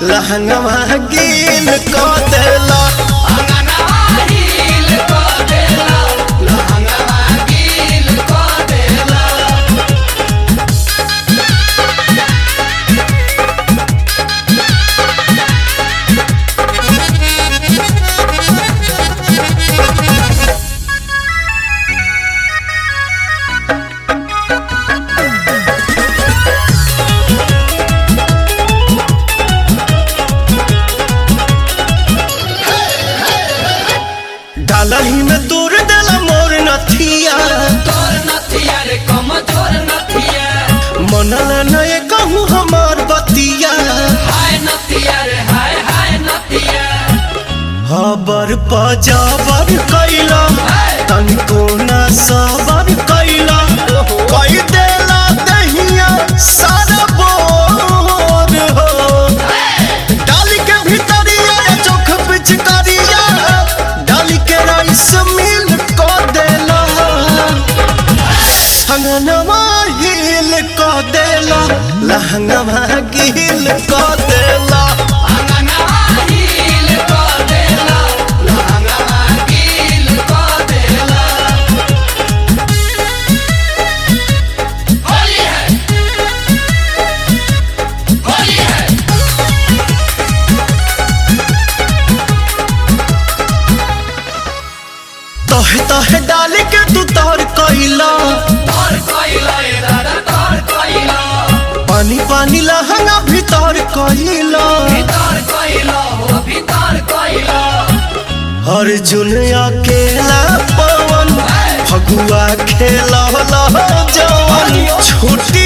लहंगवा गील क देला डालही में दूर देला मोर नथिया मनल नए कहूँ हमार बतिया हबर पजाबर कैला तनिको न सबर कैला कई देला दहिया सारा बोर हो डाली के भीतरिया चोख पिचकारिया डाली के राइस मिल को देला अंगनवा हिल को देला लहंगवा गिल को देला तहे तहे डाली के तू तोर कैला पानी पानी लहंगा भीतर कैला अर्जुन अकेला पवन फगुआ खेला जवन छुट्टी